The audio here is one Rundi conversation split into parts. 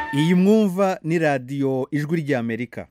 iyi mwumva ni radiyo ijwi ry'amerika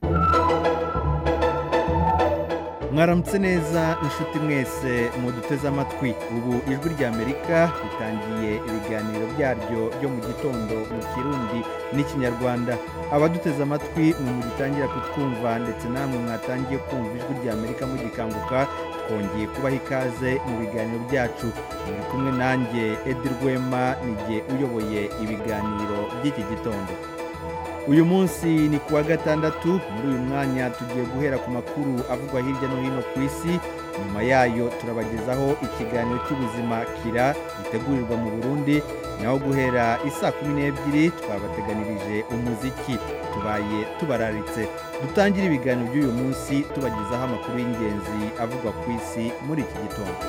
mwaramutse neza inshuti mwese muduteze amatwi ubu ijwi ry'amerika ritangiye ibiganiro byaryo byo mu gitondo mu kirundi n'ikinyarwanda abaduteze amatwi mwe mugitangira kutwumva ndetse namwe mwatangiye kumva ijwi ry'amerika mugikanguka twongeye kubaha ikaze mu biganiro byacu muri kumwe nanjye edi rwema n'igihe uyoboye ibiganiro by'iki gitondo uyu munsi ni ku wa gatandatu muri uyu mwanya tugiye guhera ku makuru avugwa hirya no hino ku isi nyuma yayo turabagezaho ikiganiro cy'ubuzima kira gitegurirwa mu burundi naho guhera isaa kumi n'ebyiri twabateganirije umuziki tubaye tubararitse dutangire ibiganiro by'uyu munsi tubagezaho amakuru y'ingenzi avugwa ku isi muri iki gitondo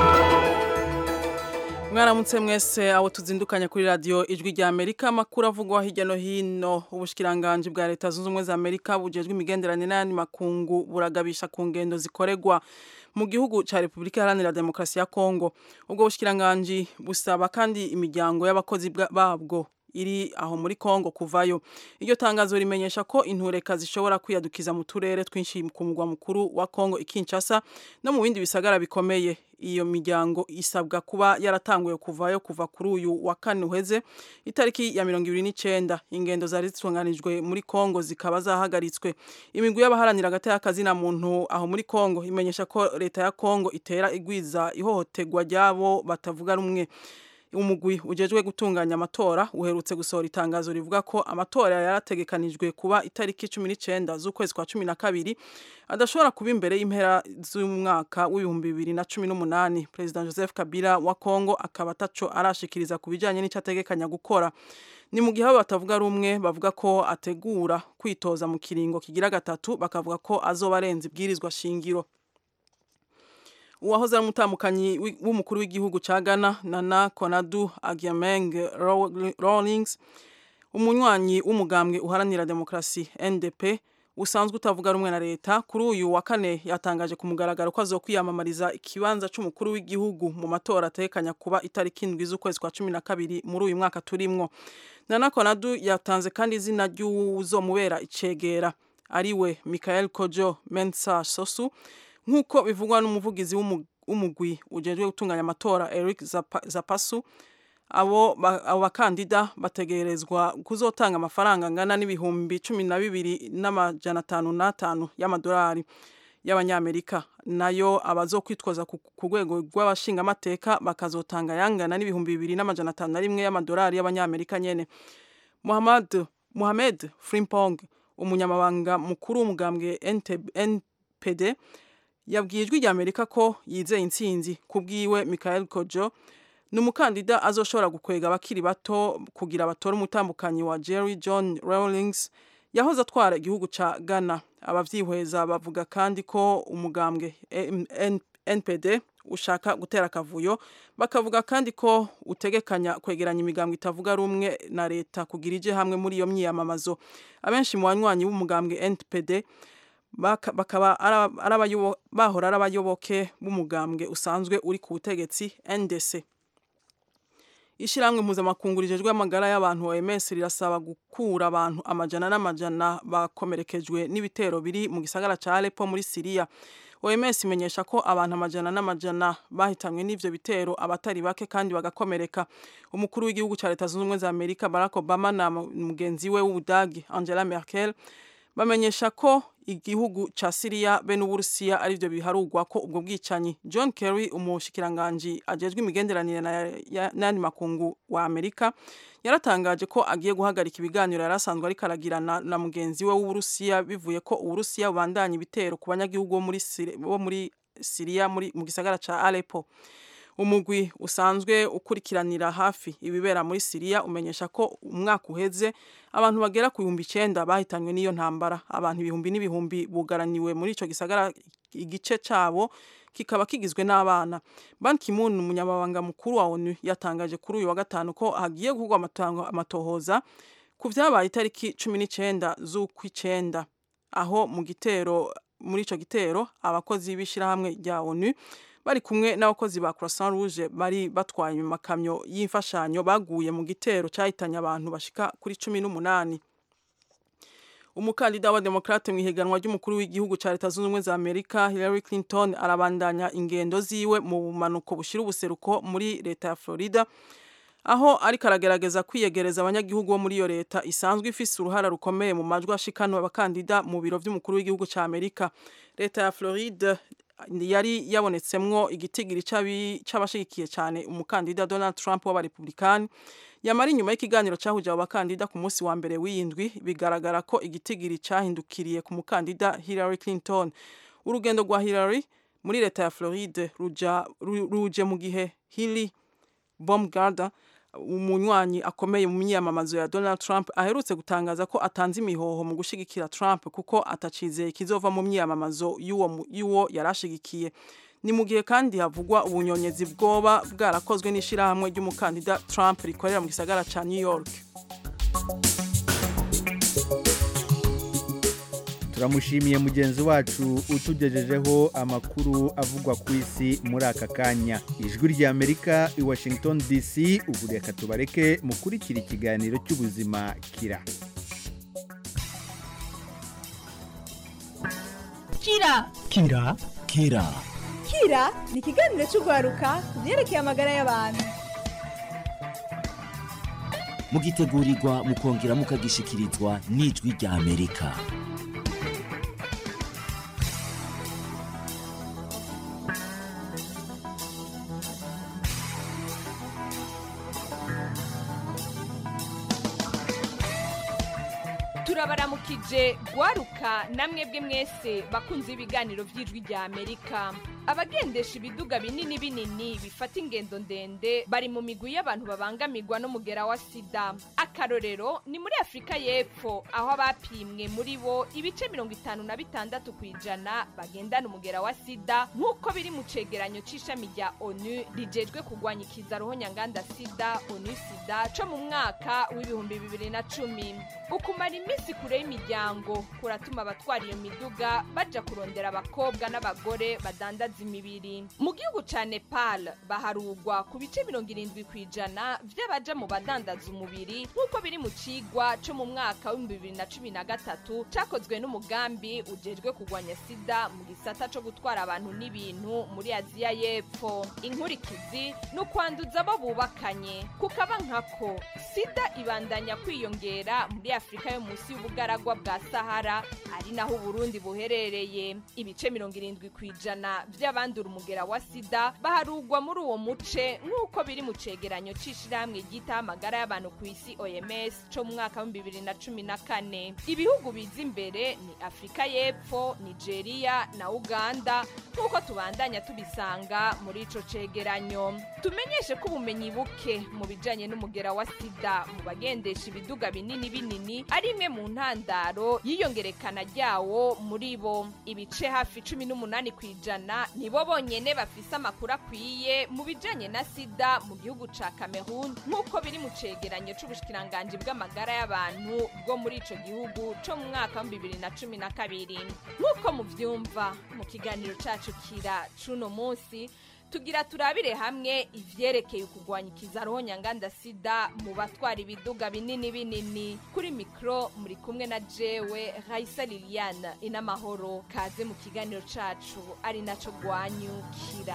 mwaramutse mwese abo tuzindukanye kuri radiyo ijwi rya amerika amakuru avugwa hirya no hino ubushyikiranganji bwa leta zunze ubumwe za amerika bugejwe imigenderanire n'ayandi makungu buragabisha ku ngendo zikorerwa mu gihugu cya repubulika iharanira demokarasi ya kongo ubwo bushyikiranganji busaba kandi imiryango y'abakozi babwo iri aho muri kongo kuvayo iryo tangazo rimenyesha ko intureka zishobora kwiyadukiza mu turere twinshi ku mugwa mukuru wa kongo ikinshasa no mu bindi bisagara bikomeye iyo miryango isabwa kuba yaratanguye kuvayo kuva kuri uyu wa kane uheze itariki ya mirongo ibiri n'icyenda ingendo zari zitunganijwe muri kongo zikaba zahagaritswe imigwi y'abaharanira agati y'akazina muntu aho muri kongo imenyesha ko leta ya kongo itera igwiza ihohoterwa ry'abo batavuga rumwe umugwi ujejwe gutunganya amatora uherutse gusohora itangazo rivuga ko amatora yarategekanijwe kuba itariki cumi n'icyenda z'ukwezi kwa cumi na kabiri adashobora kuba imbere y'impera z'umwaka w'ibihumbi bibiri na cumi n'umunani perezida joseph kabila wa kongo akaba ataco arashikiriza ku bijyanye n'icyo ategekanya gukora ni mu gihe abo batavuga rumwe bavuga ko ategura kwitoza mu kiringo kigira gatatu bakavuga ko azoba arenze ibwirizwa shingiro uwahoze ari umutamukanyi w'umukuru w'igihugu cya ghana nana konadu agyameng rawlings umunywanyi w'umugambwe uharanira demokarasi ndp usanzwe utavuga rumwe na leta kuri uyu wa kane yatangaje ku mugaragaro ko azokwiyamamariza ikibanza cy'umukuru w'igihugu mu matora atekanya kuba itariki indwi z'ukwezi kwa cumi na kabiri muri uyu mwaka turimwo nana konadu yatanze kandi izina ry'uzomubera icegera ariwe michael kojo mensa sosu nk'uko bivugwa n'umuvugizi w'umugwi ujejwe gutunganya amatora Eric Zapasu abo bakandida bategerezwa kuzotanga amafaranga angana n'ibihumbi cumi na bibiri n'amajana atanu n'atanu y'amadolari y'abanyamerika nayo abazokwitwaza ku rwego rw'abashingamateka bakazotanga yangana n'ibihumbi bibiri n'amajana atanu na rimwe y'amadolari y'abanyamerika nyene Muhammad Muhammad Frimpong umunyamabanga mukuru w'umugambwe NPD yabwiye ijwi rya amerika ko yizeye intsinzi ku bwiwe michael kojo ni umukandida azoshobora gukwega abakiri bato kugira batore umutambukanyi wa jerry john rawlings yahoze atwara igihugu cya ghana abavyihweza bavuga kandi ko umugambwe npd ushaka gutera akavuyo bakavuga kandi ko utegekanya kwegeranya imigambwe itavuga rumwe na leta kugira ije hamwe muri iyo myiyamamazo abenshi mu banywanyi b'umugambwe npd bakaba bahora ari abayoboke b'umugambwe usanzwe uri ku butegetsi ndc ishyirahamwe mpuzamakungu rijejwe amagara y'abantu oms rirasaba gukura abantu amajana n'amajana bakomerekejwe n'ibitero biri mu gisagara cya alepo muri siriya oms imenyesha ko abantu amajana n'amajana bahitanywe n'ivyo bitero abatari bake kandi bagakomereka umukuru w'igihugu cya leta zunze ubumwe za amerika barack obama na mugenzi we w'ubudagi angela merkel bamenyesha ko igihugu ca Syria be n'Uburusiya ari byo biharugwa ko ubwo bwicanyi John Kerry umushikiranganji ajejwe imigenderanire n'andi makungu wa Amerika yaratangaje ko agiye guhagarika ibiganiro yarasanzwe ariko aragirana na mugenzi we w'Uburusiya bivuye ko Uburusiya bubandanya ibitero ku banyagihugu bo muri bo muri Syria muri mu gisagara ca Aleppo umugwi usanzwe ukurikiranira hafi ibibera muri Syria umenyesha ko umwaka uheze abantu bagera ku bihumbi icenda bahitanywe n'iyo ntambara abantu ibihumbi n'ibihumbi bugaraniwe muri ico gisagara igice cabo kikaba kigizwe n'abana Ban Ki-moon umunyamabanga mukuru wa ONU yatangaje kuri uyu wa gatanu ko hagiye gukorwa amatohoza ku vyabaye itariki cumi n'icenda z'ukwicenda aho mu gitero muri ico gitero abakozi b'ishirahamwe rya ONU bari kumwe n'abakozi ba Croissant Rouge bari batwaye amakamyo y'imfashanyo baguye mu gitero cyahitanye abantu bashika kuri cumi n'umunani umukandida wa demokrate mu ihiganwa ry'umukuru w'igihugu cya leta zunze ubumwe za amerika hillary clinton arabandanya ingendo ziwe mu bumanuko bushyira ubuseruko muri leta ya florida aho ariko aragerageza kwiyegereza abanyagihugu bo muri iyo leta isanzwe ifise uruhara rukomeye mu majwi ashikanwa abakandida mu biro by'umukuru w'igihugu cya amerika leta ya floride yari yabonetsemwo igitigiri c'abashigikiye cyane umukandida donald trump w'abarepublikani yamara inyuma y'ikiganiro cyahuje abo bakandida ku munsi wa mbere w'indwi bigaragara ko igitigiri cyahindukiriye ku mukandida hillary clinton urugendo rwa hillary muri leta ya floride ruja, ruje mu gihe hilly baumgartner umunywanyi akomeye mu myiyamamazo ya Donald Trump aherutse gutangaza ko atanze imihoho mu gushigikira Trump kuko atacizeye kizova mu myiyamamazo y'uwo y'uwo yarashigikiye ni mu gihe kandi havugwa ubunyonyezi bwoba bwarakozwe n'ishirahamwe ry'umukandida Trump rikorera mu gisagara ca New York turamushimiye mugenzi wacu utugejejeho amakuru avugwa ku isi muri aka kanya ijwi ry'amerika i washington dc ubu reka tubareke mukurikira ikiganiro cy'ubuzima kira kira kira kira kira ni ikiganiro cy'urwaruka ku byerekeye amagara y'abantu mugitegurirwa mukongera mukagishikirizwa n'ijwi ry'amerika turabaramukije gwaruka namwe bwe mwese bakunze ibiganiro by'ijwi rya amerika abagendesha ibiduga binini binini bifata ingendo ndende bari mu migwi y'abantu babangamirwa n'umugera wa sida akarorero ni muri afurika y'epfo aho abapimwe muri bo ibice mirongo itanu na bitandatu ku ijana bagendana umugera wa sida nk'uko biri mu cegeranyo c'ishami rya onu rijejwe kurwanya ikizaruho nyanganda sida onu sida co mu mwaka w'ibihumbi bibiri na cumi ukumara iminsi kure y'imiryango kuratuma abatwara iyo miduga baja kurondera abakobwa n'abagore badandaza imibiri mu gihugu ca nepal baharugwa ku bice mirongo irindwi ku ijana vy'abaja mu badandaza umubiri nk'uko biri mu cigwa co mu mwaka w'ibihumbi bibiri na cumi na gatatu cakozwe n'umugambi ujejwe kurwanya sida mu gisata co gutwara abantu n'ibintu muri aziya y'epfo inkurikizi ni ukwanduza abo bubakanye kukaba nkako sida ibandanya kwiyongera muri afurika yo munsi y'ubugaragwa bwa sahara ari naho uburundi buherereye ibice mirongo irindwi ku ijana vy'abandura umugera wa sida baharugwa muri uwo muce nk'uko biri mu cegeranyo c'ishirahamwe ryitaho amagara y'abantu ku isi oms co mu mwaka w'ibihumbi bibiri na cumi na kane ibihugu biza imbere ni afurika y'epfo nigeria na uganda nk'uko tubandanya tubisanga muri ico cegeranyo tumenyeshe ko ubumenyi buke mu bijanye n'umugera wa sida mu bagendesha ibiduga binini binini ari imwe mu ntandaro y'iyongerekana ryawo muri bo ibice hafi cumi n'umunani ku ijana nibo bonyene bafise amakuru akwiye mu bijanye na sida mu gihugu ca cameroon nk'uko biri mu cegeranyo c'ubushikiranganji bw'amagara y'abantu bwo muri ico gihugu co mu mwaka wa bibiri na cumi na kabiri nk'uko muvyumva mu kiganiro cacu kira c'uno munsi tugira turabire hamwe ivyerekeye ukugwanya ikizaroho nyanganda sida mu batwara ibiduga binini binini kuri mikro muri kumwe na jewe raisa liliane inamahoro kaze mu kiganiro cacu ari naco gwanyukira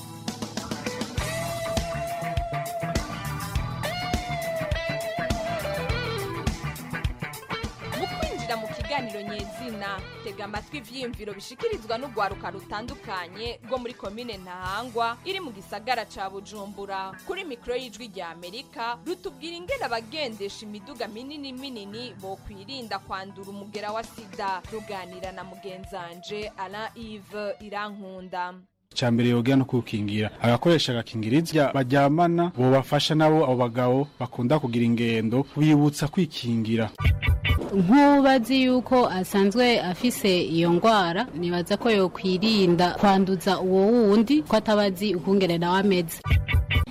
mu kwinjira mu kiganiro nyezina tega amatwi ivyiyumviro bishikirizwa n'urwaruka rutandukanye rwo muri komine ntahangwa iri mu gisagara ca bujumbura kuri mikoro y'ijwi rya amerika rutubwira ingene abagendesha imiduga minini minini bokwirinda kwandura umugera wa sida ruganira na mugenzanje alain ive irankunda cyambere yoga no kukingira agakoresha agakingirizo baryamana bobafasha nabo abo bagabo bakunda kugira ingendo bibutsa kwikingira nk'ubazi yuko asanzwe afise iyo ndwara nibaza ko yokwirinda kwanduza uwo wundi ko atabazi ukungene nawe ameze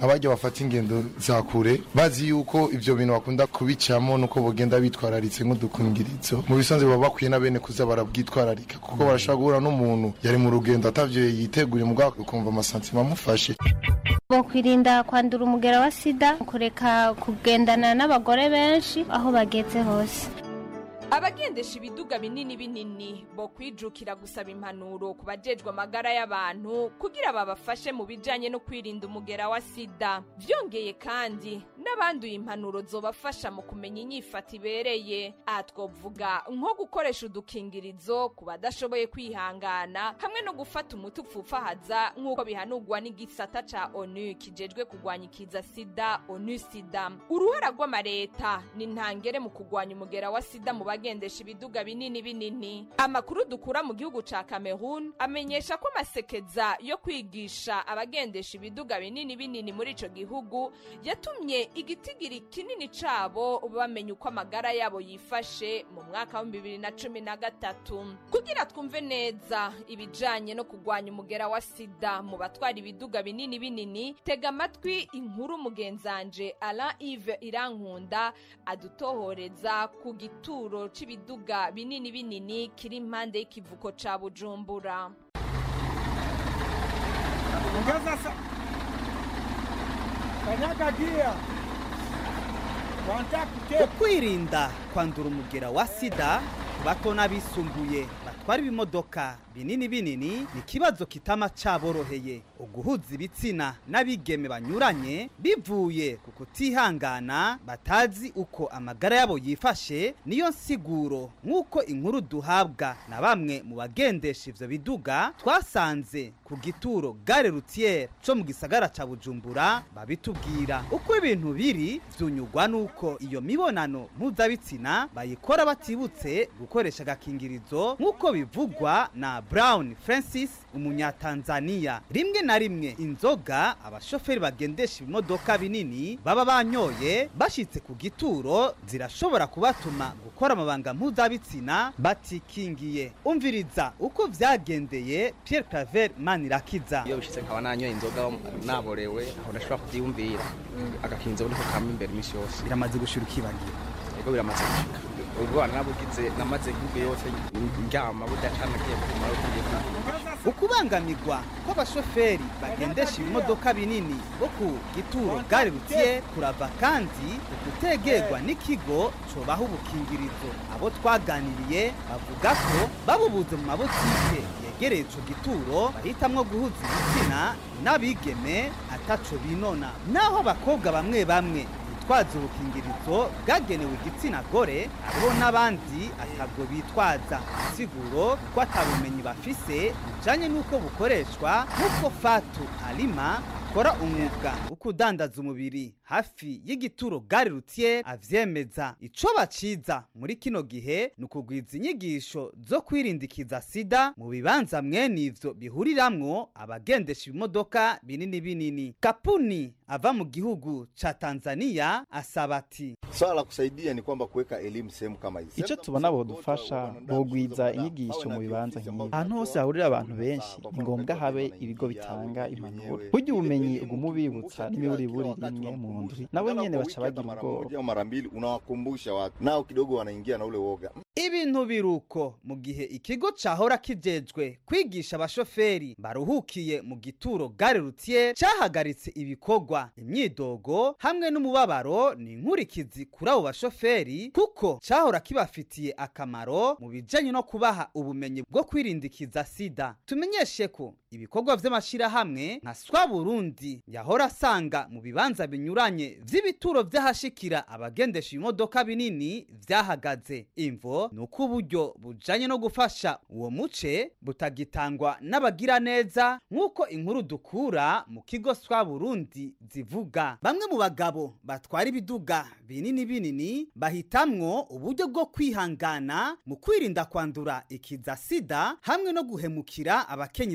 abajya bafata ingendo za kure bazi yuko ivyo bintu bakunda kubicamo nuko bogenda bitwararitse nk'udukingirizo mu bisanzwe baba bakwiye na bene kuza barabwitwararika kuko barashobora guhura n'umuntu yari mu rugendo atavyo yiteguriye mugabo ukumva amasantima amufashe bokwirinda kwandura umugera wa sida kureka kugendana n'abagore benshi aho bageze hose abagendesha ibiduga binini binini bo kwijukira gusaba impanuro ku bajejwe amagara y'abantu kugira babafashe mu bijanye no kwirinda umugera wa sida vyongeye kandi n'abanduye impanuro zobafasha mu kumenya inyifata ibereye aha twovuga nko gukoresha udukingirizo ku badashoboye kwihangana hamwe no gufata umuti upfufahaza nk'uko bihanurwa n'igisata ca onu kijejwe kurwanya ikiza sida onu sida uruhara rw'amareta ni ntangere mu kurwanya umugera wa sida mu bagendesha ibiduga binini binini amakuru dukura mu gihugu ca Cameroon amenyesha ko amasekeza yo kwigisha abagendesha ibiduga binini binini muri ico gihugu yatumye igitigiri kinini cabo bamenya uko amagara yabo yifashe mu mwaka wa bibiri na cumi na gatatu kugira twumve neza ibijanye no kurwanya umugera wa sida mu batwara ibiduga binini binini tega amatwi inkuru mugenzanje Alain Yves Irankunda adutohoreza ku gituro c'ibiduga binini binini kiri impande y'ikivuko ca Bujumbura Ongeza sa... Kanyaga gia. ukwirinda kwandura umugera wa sida ku bato n'abisumbuye batwara ibimodoka binini binini ni ikibazo kitama caboroheye uguhuza ibitsina n'abigeme banyuranye bivuye ku kutihangana batazi uko amagara yabo yifashe niyo nsiguro nk'uko inkuru duhabwa na bamwe mu bagendesha ivyo biduga twasanze ku gituro gare rutiere co mu gisagara ca bujumbura babitubwira uko ibintu biri vyunyugwa n'uko iyo mibonano mpuzabitsina bayikora batibutse gukoresha agakingirizo nk'uko bivugwa na brown francis umunyatanzaniya rimwe na rimwe inzoga abashoferi bagendesha ibimodoka binini baba banyoye bashitse ku gituro zirashobora kubatuma gukora amabanga mpuzabitsina batikingiye umviriza uko vyagendeye pierre claver manirakiza iyo bishitse nkaba nanyoye inzoga naborewe aho ndashobora kuvyiyumvira agakinzo niko kama imbere imisi yose biramaze gushira ukibagira ego biramaze gushika ubwana nabugize namaze nk'ubwo yose ndyama budacana agiye kumara kugiye ukubangamirwa kw'abashoferi bagendesha ibimodoka binini bo ku gituro gare rutiye kurava kandi ukutegerwa n'ikigo cobaha ubukingirizo abo twaganiriye bavuga ko babubuze mu mabotike yegereye ico gituro bahitamwo guhuza ibitsina n'abigeme ataco binona naho abakobwa bamwe bamwe bitwaza ubukingirizo bwagenewe igitsina gore hariho n'abandi atabwo bitwaza isiguro ko atabumenyi bafise bijanye n'uko bukoreshwa nk'uko fatu alima akora umwuga wo kudandaza umubiri hafi y'igituro gare rutiye avyemeza ico baciza muri kino gihe ni ukugwiza inyigisho zo kwirindikiza sida mu bibanza mwene ivyo bihuriramwo abagendesha ibimodoka binini binini kapuni ava mu gihugu ca tanzania asaba ati swala la kusaidia ni kwamba kuweka elimu sehemu kama hizi icyo tubona bodufasha bogwiza inyigisho mu bibanza nk'ibi ahantu hose hahurira abantu benshi ni ngombwa habe ibigo bitanga impanuro burya ubumenyi uguma ubibutsa n'imiburiburi rimwe mu ndwi nabo nyene baca bagira ubwoba mara mbili unawakumbusha watu nao kidogo wanaingia na ule woga ibintu biruko mu gihe ikigo cahora kijejwe kwigisha abashoferi baruhukiye mu gituro gare rutiye cahagaritse ibikorwa imyidogo hamwe n'umubabaro ni inkurikizi kuri abo bashoferi kuko cahora kibafitiye akamaro mu bijanye no kubaha ubumenyi bwo kwirindikiza sida tumenyeshe ko ibikorwa vy'amashirahamwe nka swa burundi yahora asanga mu bibanza binyuranye vy'ibituro vy'ahashikira abagendesha ibimodoka binini vyahagaze imvo ni uko uburyo bujanye no gufasha uwo muce butagitangwa n'abagira neza nk'uko inkuru dukura mu kigo swa burundi zivuga bamwe mu bagabo batwara ibiduga binini binini bahitamwo uburyo bwo kwihangana mu kwirinda kwandura ikiza sida hamwe no guhemukira abakenyezi babo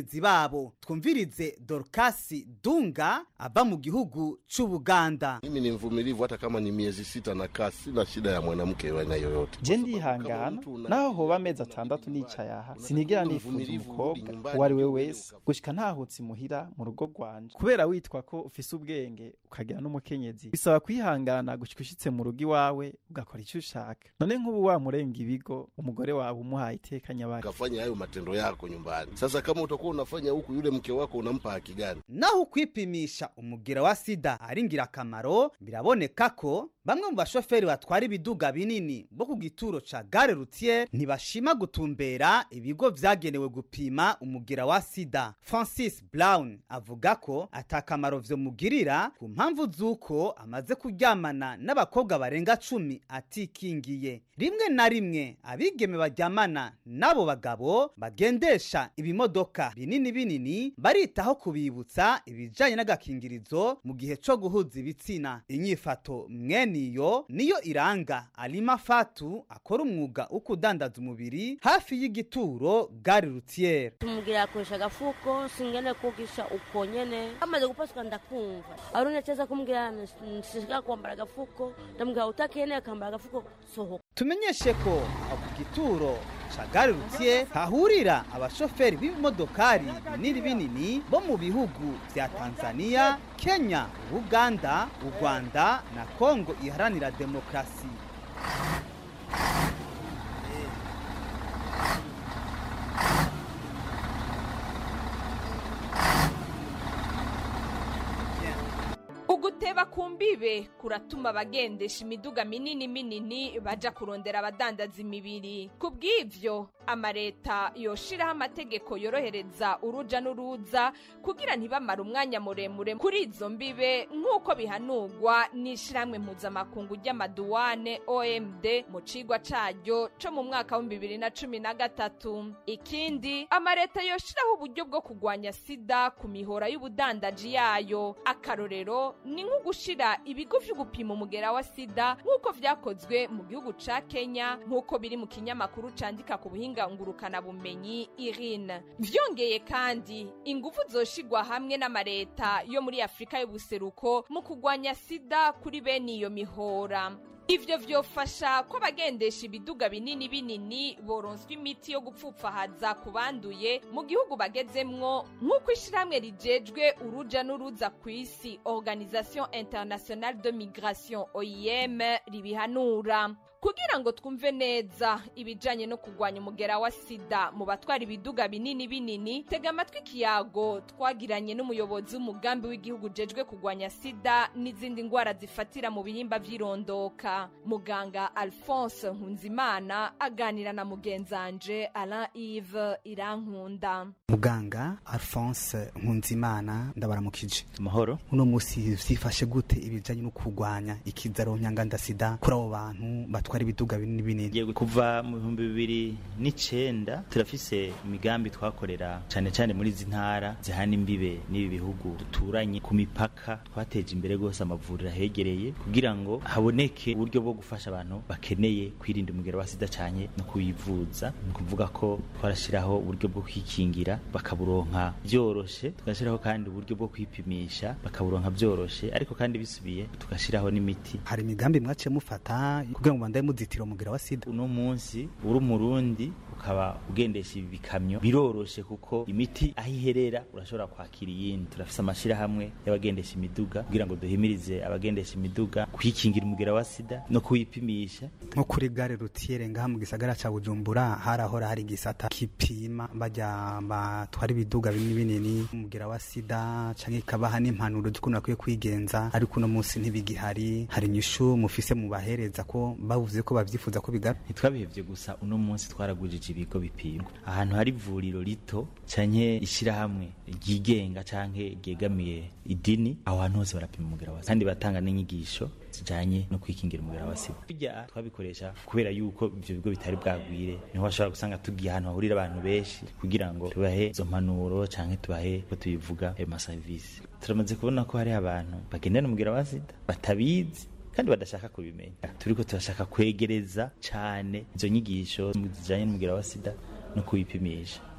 wabo twumvirize dorcasi dunga ava mu gihugu c'ubuganda mimi ni mvumilivu hata kama ni miezi sita na kaa sina shida ya mwanamke wa aina yoyote je ndihangana naho hoba amezi atandatu nicaye aha sinigera nifuza umukobwa uwo ari we wese gushika ntahutse imuhira mu rugo rwanje kubera witwa ko ufise ubwenge ukagira n'umukenyezi bisaba kwihangana gushika ushitse mu rugo iwawe ugakora icyo ushaka none nk'ubu wamurenga ibigo umugore wawe umuhaye iteka nyabaki ukafanya hayo matendo yako nyumbani sasa kama utakuwa unafanya huku yule mke wako unampa haki gani naho ukwipimisha umugera wa sida ari ngirakamaro biraboneka ko bamwe mu bashoferi batwara ibiduga binini bo ku gituro ca gare rutier ntibashima gutumbera ibigo vyagenewe gupima umugera wa sida francis brown avuga ko atakamaro vyomugirira ku mpamvu z'uko amaze kuryamana n'abakobwa barenga cumi atikingiye rimwe na rimwe abigeme baryamana n'abo bagabo bagendesha ibimodoka binini binini baritaho kubibutsa ibijanye n'agakingirizo mu gihe co guhuza ibitsina inyifato mwene niyo niyo iranga alima fatu akora umwuga wo kudandaza umubiri hafi y'igituro gari rutiere tumugira akoresha agafuko singene kugisha uko nyene amaze gupasuka ndakumva arone cheza kumgira nshishika kwambara agafuko ndamubwira utakene akambara agafuko sohoka tumenyeshe ko ku gituro ca gare rutier hahurira abashoferi b'ibimodokari binini binini bo mu bihugu vya tanzania kenya uganda u rwanda na kongo iharanira demokarasi uguteba ku mbibe kuratuma abagendesha imiduga minini minini baja kurondera abadandaza imibiri ku bw'ivyo amareta yoshiraho amategeko yorohereza uruja n'uruza kugira ntibamare umwanya muremure kuri izo mbibe nk'uko bihanurwa n'ishirahamwe mpuzamakungu ry'amaduwane omd mu cigwa caryo co mu mwaka w'ibihumbi bibiri na cumi na gatatu ikindi amareta yoshiraho uburyo bwo kugwanya sida ku mihora y'ubudandaji yayo akarorero ni nko gushira ibigo vyo gupima umugera wa sida nk'uko vyakozwe mu gihugu ca kenya nk'uko biri mu kinyamakuru candika ku buhinga ngurukana bumenyi irine vyongeye kandi ingufu zoshigwa hamwe n'amareta yo muri afurika y'ubuseruko mu kugwanya sida kuri bene iyo mihora ivyo vyofasha ko abagendesha ibiduga binini binini boronswa imiti yo gupfupfahaza ku banduye mu gihugu bagezemwo nk'uko ishirahamwe rijejwe uruja n'uruza ku isi organisation internationale de migration oim ribihanura kugira ngo twumve neza ibijanye no kugwanya umugera wa sida mu batwara ibiduga binini binini tega amatwi ikiyago twagiranye n'umuyobozi w'umugambi w'igihugu ujejwe kugwanya sida n'izindi ndwara zifatira mu bihimba vy'irondoka muganga alphonse nkunzimana aganira na mugenzanje alain ive irankunda muganga alphonse nkunzimana ndabaramukije amahoro uno musi vyifashe gute ibijanye no kugwanya ikizaro nyanganda sida kuri abo bantu batwara ibiduga binini binini kuva mu bihumbi bibiri n'icenda turafise imigambi twakorera cane cane muri izi ntara zihana imbibe n'ibi bihugu duturanye ku mipaka twateje imbere rwose amavuriro ahegereye kugira ngo haboneke uburyo bwo gufasha abantu bakeneye kwirinda umugero wa sida cane no kuyivuza ni ukuvuga ko twarashiraho uburyo bwo kwikingira bakaburonka vyoroshe tugashiraho kandi uburyo bwo kwipimisha bakaburonka vyoroshe ariko kandi bisubiye tugashiraho n'imiti hari imigambi mwaciye mufata kugira ngo bandaye muzitira umugera wa sida uno munsi uri umurundi ukaba ugendesha ibi bikamyo biroroshe kuko imiti aho iherera urashobora kwakira iyindi turafise amashirahamwe y'abagendesha imiduga kugira ngo duhimirize abagendesha imiduga kwikingira umugera wa sida no kuwipimisha nko kuri gare rutiere ngaha mu gisagara ca bujumbura harahora hari igisata kipima bajya batwara ibiduga binini binini umugera wa sida canke ikabaha n'impanuro z'ukuntu bakwiye kwigenza ariko uno munsi ntibigihari hari inyishu mufise mubahereza ko bavuze ko bavyifuza ko bigara ntitwabihevye gusa uno munsi twaragujije ibigo bipimwa ahantu hari ivuriro rito canke ishirahamwe ryigenga canke ryegamiye idini aho hantu hose barapima umugera wa sida kandi batanga n'inyigisho zijanye no kwikingira umugera wa sida burya twabikoresha kubera yuko ivyo bigo bitari bwagwire niho bashobora gusanga tugiye ahantu hahurira abantu benshi kugira ngo tubahe izo mpanuro canke tubahe ko tubivuga ayo masavisi turamaze kubona ko hari abantu bagendana umugera wa sida batabizi kandi badashaka kubimenya turiko turashaka kwegereza cane izo nyigisho zijanye n'umugera wa sida no kuyipimisha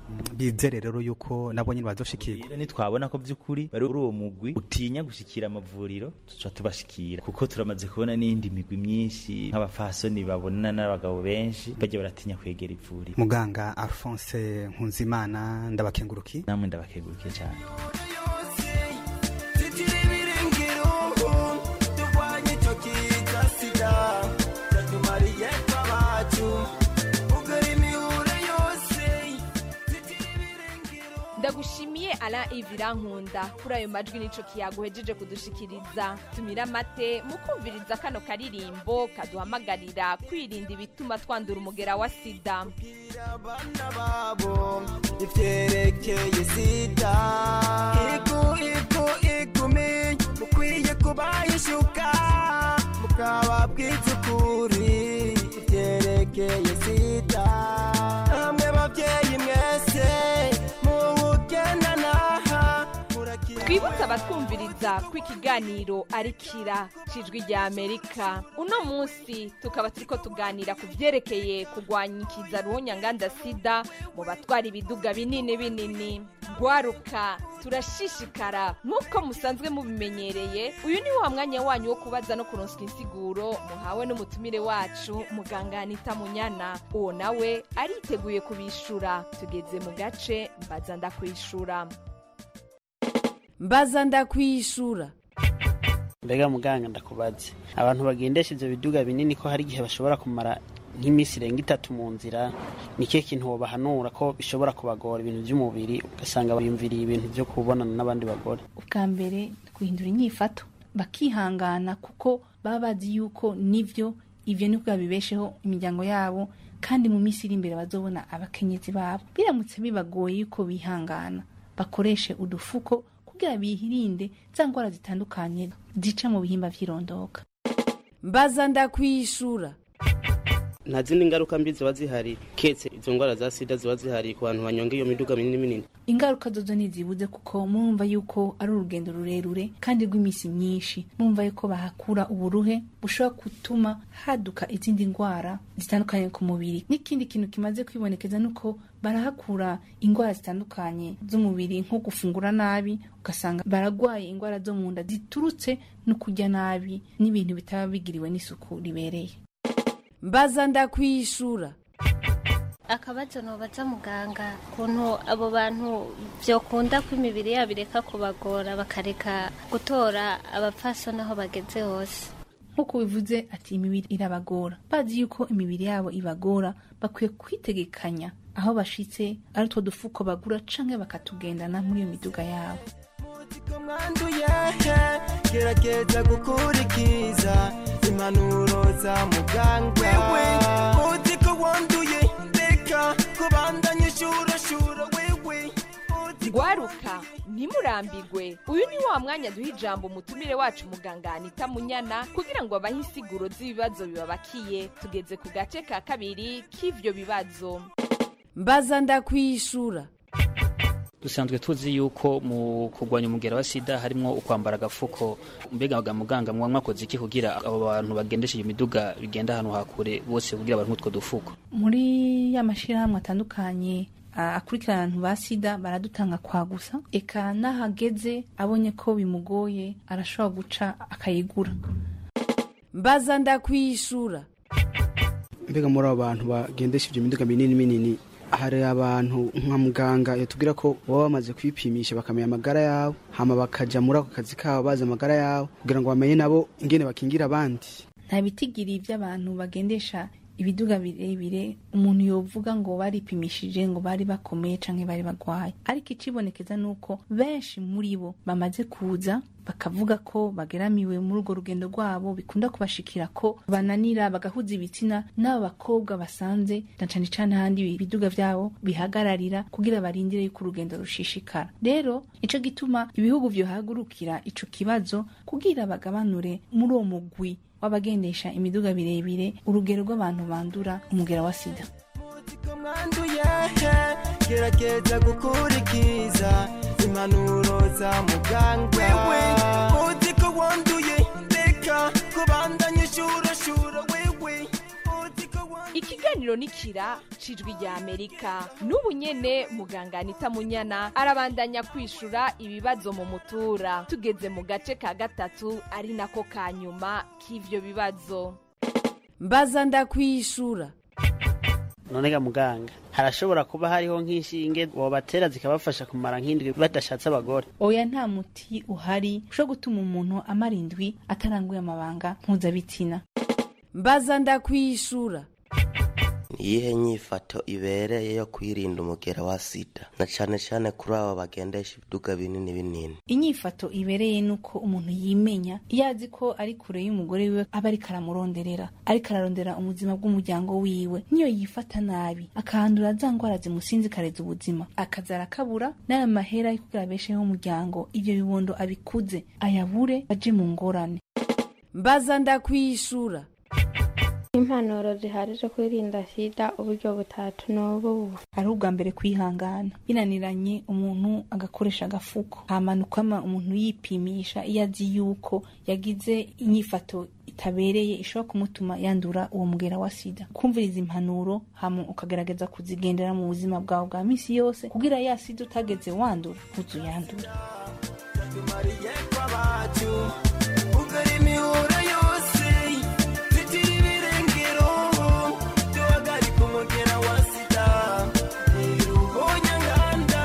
bizere rero yuko nabo nyine bazoshikirwa rero nitwabona ko by'ukuri bari uri uwo mugwi utinya gushikira amavuriro tuca tubashikira kuko turamaze kubona n'indi migwi myinshi nk'abafasoni babonana n'abagabo benshi bajya baratinya kwegera ivuriro muganga alphonse nkunzimana ndabakenguruki namwe ndabakengurukiye cyane ndagushimiye ara ivirankunda kuri ayo majwi nico kiyaguhejeje kudushikiriza tumira amate mu kumviriza kano karirimbo kaduhamagarira kwirinda ibituma twandura umugera wa sida ivyerekeye sida igu igu igumi mukwiye kubayishuka mukababwiza ukuri ivyerekeye sida namwe bavyeyi mwese muwugendanaha twibutse abatwumviriza ko ikiganiro ari kira cijwi rya amerika uno munsi tukaba turiko tuganira ku vyerekeye kurwanya ikiza ruhonyanganda sida mu batwara ibiduga binini binini gwaruka turashishikara nk'uko musanzwe mubimenyereye uyu ni wa mwanya wanyu wo kubaza no kuronswa insiguro muhawe n'umutumire wacu muganga anita munyana uwo nawe ariteguye kubishura tugeze mu gace mbaza ndakwishura mbaza ndakwishura mbega muganga ndakubaze abantu bagendesha ivyo biduga binini ko hari igihe bashobora kumara nk'iminsi irenga itatu mu nzira ni kihe kintu wobahanura ko bishobora kubagora ibintu by'umubiri ugasanga biyumviriye ibintu byo kubonana n'abandi bagore ubwa mbere guhindura inyifato bakihangana kuko baba bazi yuko nivyo ivyo nibwo babibesheho imiryango yabo kandi mu minsi iri imbere bazobona abakenyezi babo biramutse bibagoye yuko bihangana bakoreshe udufuko kugira bihirinde za ndwara zitandukanye zica mu bihimba vy'irondoka mbaza ndakwishura nta zindi ngaruka mbi ziba zihari ketse izo ndwara za sida ziba zihari ku bantu banyonga iyo miduga minini minini ingaruka zozo ntizibuze kuko murumva yuko ari urugendo rurerure kandi rw'iminsi myinshi murumva yuko bahakura uburuhe bushobora gutuma haduka izindi ndwara zitandukanye ku mubiri n'ikindi kintu kimaze kwibonekeza nuko barahakura indwara zitandukanye z'umubiri nko gufungura nabi ugasanga baragwaye indwara zo mu nda ziturutse no kurya nabi n'ibintu bitaba bigiriwe n'isuku ribereye mbaza ndakwishura akabazo nobaza muganga ukuntu abo bantu byokunda ko imibiri yabo ireka kubagora bakareka gutora abapfasoni aho bageze hose nk'uko bivuze ati imibiri irabagora bazi yuko imibiri yabo ibagora bakwiye kwitegekanya aho bashitse ari utwo dufuko bagura canke bakatugendana muri iyo miduga yabo mwanduye gerageza gukurikiza impanuro za muganga wewe uzi ko wanduye reka kubandanya ishurashura wewe gwaruka ntimurambirwe uyu ni wa mwanya duha ijambo umutumire wacu muganga anita munyana kugira ngo abahe insiguro z'ibibazo bibabakiye tugeze ku gace ka kabiri k'ivyo bibazo mbaza ndakwishura dusanzwe tuzi yuko mu kurwanya umugera wa sida harimo ukwambara agafuko mbega ga muganga mwa mwakoze iki kugira abo bantu bagendesha iyo miduga bigenda ahantu hakure bose kugira abantu utwo dufuko muri ya mashirahamwe atandukanye a- akurikirana abantu ba sida baradutanga kwa gusa eka n'ahageze abonye ko bimugoye arashobora guca akayigura mbaza ndakwishura mbega muri abo bantu bagendesha ibyo miduga minini minini hari abantu nka muganga yatubwira ko baba bamaze kwipimisha bakamenya amagara yabo hama bakaja muri ako kazi kabo bazi amagara yabo kugira ngo bamenye nabo ingene bakingira abandi nta bitigiri by'abantu bagendesha ibiduga birebire umuntu yovuga ngo baripimishije ngo bari bakomeye canke bari bagwaye ariko icibonekeza nuko benshi muri bo bamaze kuza bakavuga ko bageramiwe muri urwo rugendo rwabo bikunda kubashikira ko bananira bagahuza ibitsina n'abo bakobwa basanze na cane cane ahandi ibiduga vyabo bihagararira kugira barindire yuko urugendo rushishikara rero ico gituma ibihugu vyohagurukira ico kibazo kugira bagabanure muri uwo mugwi w'abagendesha imiduga birebire urugero rw'abantu bandura umugera wa sida mwanduye gerageza gukurikiza impanuro za muganga wewe uzi ko wanduye reka kubandanya ishurashura wewe ikiganiro ikiganiro nikira cijwi rya amerika n'ubu nyene muganga anita munyana arabandanya kwishura ibibazo mu mutura tugeze mu gace ka gatatu ari nako ka nyuma k'ivyo bibazo mbaza ndakwishura none ga muganga harashobora kuba hariho nk'inshinge wobatera zikabafasha kumara nk'indwi badashatse abagore oya nta muti uhari ushobora gutuma umuntu amara indwi ataranguye amabanga mpuzabitsina mbaza ndakwishura iyihe nyifato ibereye yo kwirinda umugera wa sida na cane cane kuri abo bagendesha ibiduga binini binini inyifato ibereye nuko umuntu yimenya iyo azi ko ari kure y'umugore wiwe aba ariko aramuronderera ariko ararondera ubuzima bw'umuryango wiwe niyo yifata nabi akahandura za ngwara zimusinzikariza ubuzima akaza arakabura n'aya mahera yo kugira abesheho umuryango ivyo bibondo abikuze ayabure aje mu ngorane mbaza ndakwishura impanuro zihari zo kwirinda sida uburyo butatu ni ubu ari ubwa mbere kwihangana binaniranye umuntu agakoresha agafuko hamanukama umuntu yipimisha iyo azi yuko yagize inyifato itabereye ishobora kumutuma yandura uwo mugera wa sida kumviriza impanuro hama ukagerageza kuzigendera mu buzima bwawe bwa misi yose kugira ya sida utageze wandura ntuzuyandura tumariye kw'abacu ugara imihura yose tugira ibirengero duhagarika umugera wa sida ntiruhonya nganda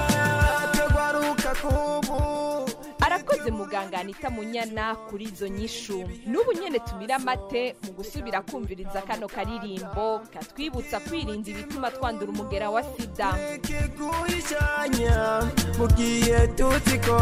tugwaruka kubu arakoze muganga anita munyana kuri izo nyishu n'ubu nyene tumira amate mu gusubira kumviriza kano karirimbo katwibutsa kwirinda ibituma twandura umugera wa sida guhishanya mu gihe tuzi ko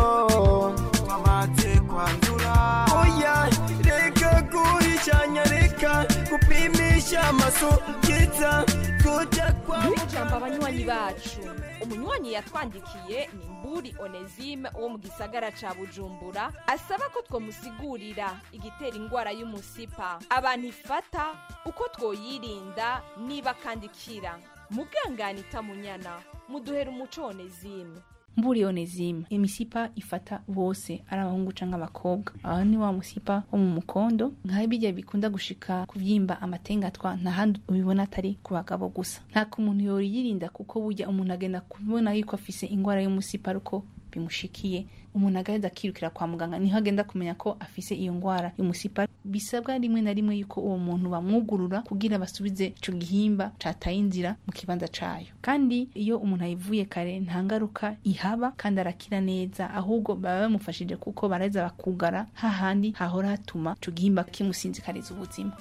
twamaze kwandura oya reka guhishanya reka gupimisha amasukitsa kujya kwa ijambo abanywanyi bacu umunywanyi yatwandikiye ni mburi onesime wo mu gisagara ca bujumbura asaba ko twomusigurira igitera ingwara y'umusipa abantu ifata uko twoyirinda niba kandi ikira muganga munyana muduhera umuco onesime mburi onezime imisipa ifata bose ari abahungu canke abakobwa aho ni wa musipa wo mu mukondo nkaho bijya bikunda gushika kuvyimba amatengatwa nta handi ubibona atari ku bagabo gusa nta umuntu yoriyirinda kuko burya umuntu agenda kubona yuko afise ingwara y'umusipa ariko bimushikiye umuntu agaheza akirukira kwa muganga niho agenda kumenya ko afise iyo ngwara y'umusipa bisabwa rimwe na rimwe yuko uwo muntu bamwugurura kugira basubize ico gihimba cataye inzira mu kibanza cayo kandi iyo umuntu ayivuye kare nta ngaruka ihaba kandi arakira neza ahubwo baba bamufashije kuko baraheza bakugara hahandi hahora hatuma ico gihimba kimusinzikariza ubuzima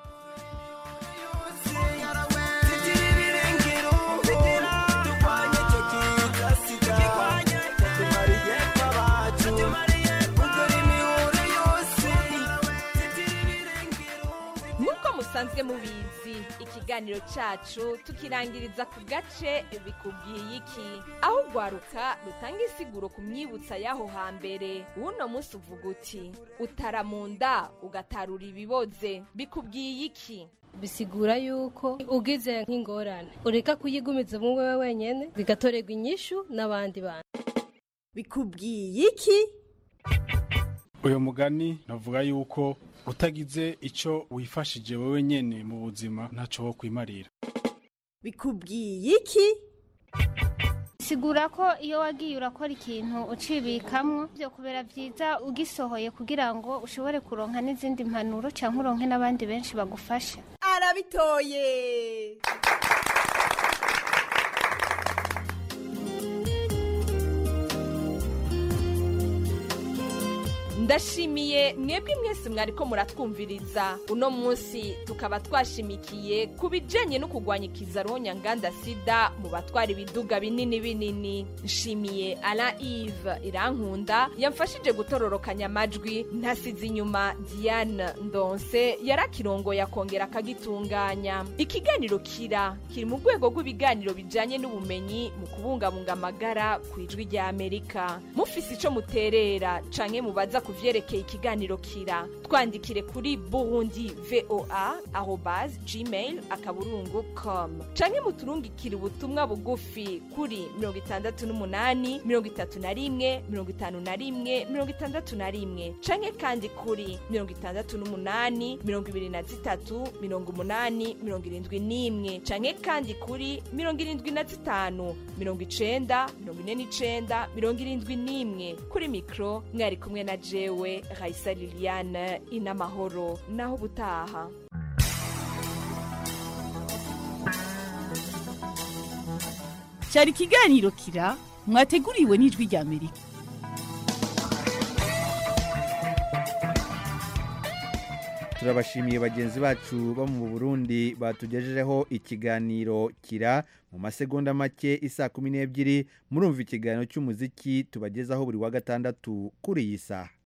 nk'uko musanzwe mubizi ikiganiro cacu tukirangiriza ku gace bikubwiye iki aho ugwaruka rutanga insiguro ku myibutsa y'aho hambere uno munsi uvuga uti utara mu nda ugatarura ibiboze bikubwiye iki bisigura yuko ugize nk'ingorane ureka kuyigumiza mu wewe wenyene bigatorerwa inyishu n'abandi bantu bikubwiye iki uyu mugani navuga yuko utagize icyo wifashije wowe nyene mu buzima ntacyo wo kwimarira bikubwiye iki sigura ko iyo wagiye urakora ikintu ucibikamwo byo kubera byiza ugisohoye kugira ngo ushobore kuronka n'izindi mpanuro cyangwa uronke n'abandi benshi bagufasha arabitoye ndashimiye mwebwe mwese mwariko muratwumviriza uno munsi tukaba twashimikiye ku bijanye no kurwanya ikizaronya nganda sida mu batwara ibiduga binini binini nshimiye ala ive irankunda yamfashije gutororokanya amajwi ntasize inyuma diane ndonse yarakirongoye akongera akagitunganya ikiganiro kira kiri mu rwego rw'ibiganiro bijanye n'ubumenyi mu kubungabunga amagara ku ijwi rya amerika mufise ico muterera canke mubaza ku vyerekeye ikiganiro kira twandikire kuri burundi voa arobas gmail akaburungu com canke muturungikire ubutumwa bugufi kuri mirongo itandatu n'umunani mirongo itatu na rimwe mirongo itanu na rimwe mirongo itandatu na rimwe canke kandi kuri mirongo itandatu n'umunani mirongo ibiri na zitatu mirongo umunani mirongo irindwi n'imwe canke kandi kuri mirongo irindwi na zitanu mirongo icenda mirongo ine n'icenda mirongo irindwi n'imwe kuri mikro mwari kumwe na jewe raisa liliane inamahoro naho ubutaha cyari ikiganiro kira mwateguriwe n'ijwi rya amerika turabashimiye bagenzi bacu bo mu burundi batugejejeho ikiganiro kira mu masegonda make isa kumi n'ebyiri murumva ikiganiro cy'umuziki tubagezaho buri wa gatandatu kuri iyi saha